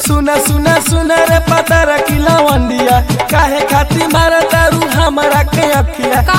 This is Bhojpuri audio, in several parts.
सुना सुना सुना रे पता रखिला वंडिया काहे खाती मारा तारू हमारा के अखिया का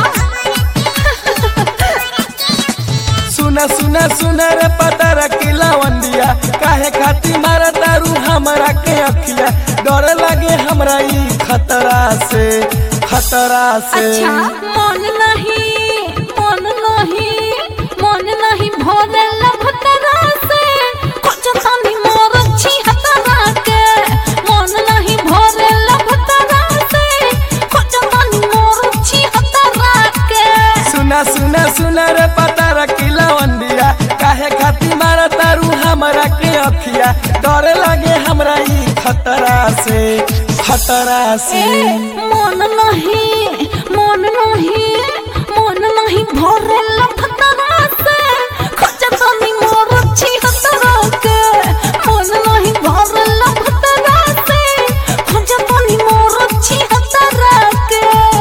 सुना सुना सुना रे पता रखिला वंडिया काहे खाती मारा तारू हमारा के अखिया डर लगे हमरा ई खतरा से खतरा से अच्छा मन नहीं मन नहीं मन नहीं भोले लभतरा से कुछ तनी मोर छी हतरा के मन नहीं भोले लभतरा से कुछ तनी मोर छी हतरा के सुना सुना सुना रे पता रखिला वंडिया काहे खाती मारा तारू हमरा के अखिया डर लगे हमरा ई खतरा से खतरा से ए, मन नहीं मन नहीं मन नहीं भोरे लभतरा से कुछ तनी मोर छी हतरा के मन नहीं भोरे लभतरा से कुछ तनी मोर छी हतरा के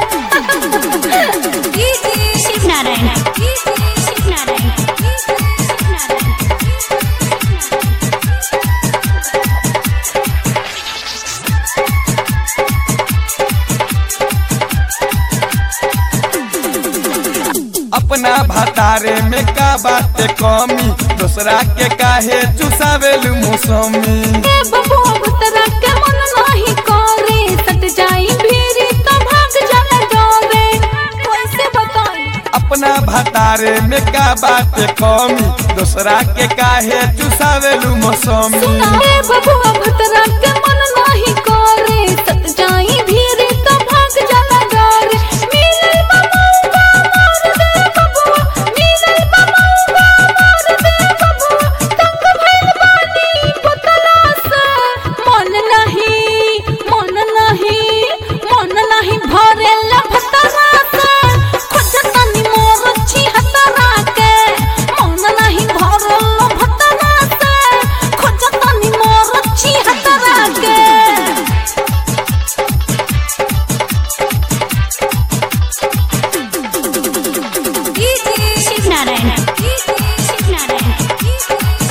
शिव नारायण शिव नारायण अपना भतारे में का बात कमी दूसरा के काहे चुसावेलु मौसमी ए बबू भतरा के मन नहीं करे सट जाई भीरी तो भाग जाला डोरे कैसे बताई अपना भतारे में का बात कमी दूसरा के काहे चुसावेलु मौसमी सुना ए बबू भतरा के मन नहीं करे सट जाई भीरी तो भाग जाला डोरे मिलल बबूगा मार दे बबुआ मिलल बबूगा मार दे बबुआ तंग भइल बानी पुतला से मन नहीं मन नहीं मन नहीं भरे लभतरा से खुद तनी मोर छी हतरा के मन नहीं भरे लभतरा से खुद तनी मोर छी हतरा के शिव नारायण शिव नारायण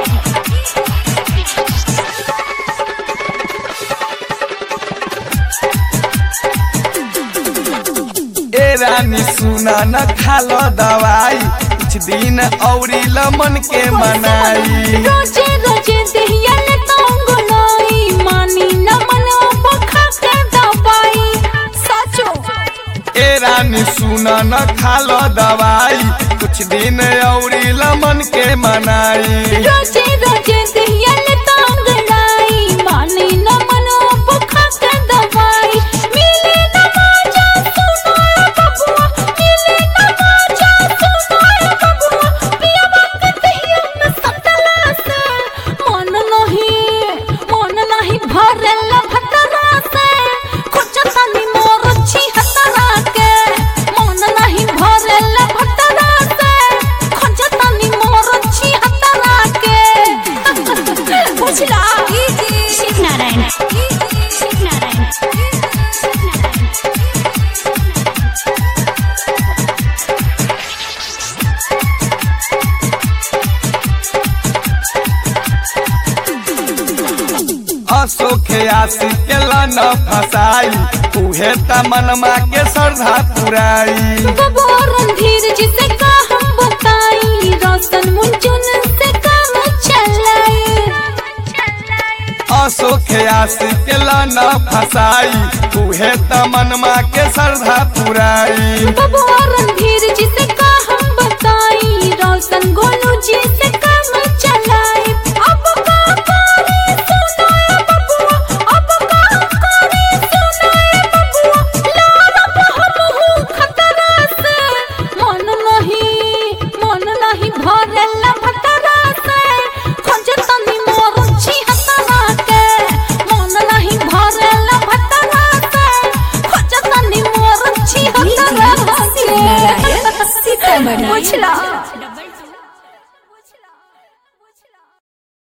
ए रानी सुना न खालो दवाई कुछ दिन औरी लमन के मनाई रोजे रोजे दहिया ने तंगलाई मानी न मनो पखा के दबाई सचो ए रानी सुना न खालो दवाई कुछ दिन औरी लमन के मनाई रोजे रोजे दहिया ने तंगलाई मानी न मनो पखा के दबाई मिले न माजा सुनो ए बबुआ मिले न माजा सुनो ए बबुआ पिया बात दहिया में सतला से मन नहीं मन नहीं भरे लभतरा से कुछ तनी मोर छी हतरा के मन नहीं भरे लभतरा से कुछ तनी मोर छी हतरा के बुझला शिव नारायण शिव नारायण अशोक आशी के लन फसाई उहे त मनमा के श्रद्धा पुराई बबो रणधीर जिसे का हम बताई रोशन मुंचुन से काम चलाई अशोक आशी के लन फसाई उहे त मनमा के श्रद्धा पुराई बबो रणधीर जिसे का हम बताई रोशन गोलू जी से काम चलाई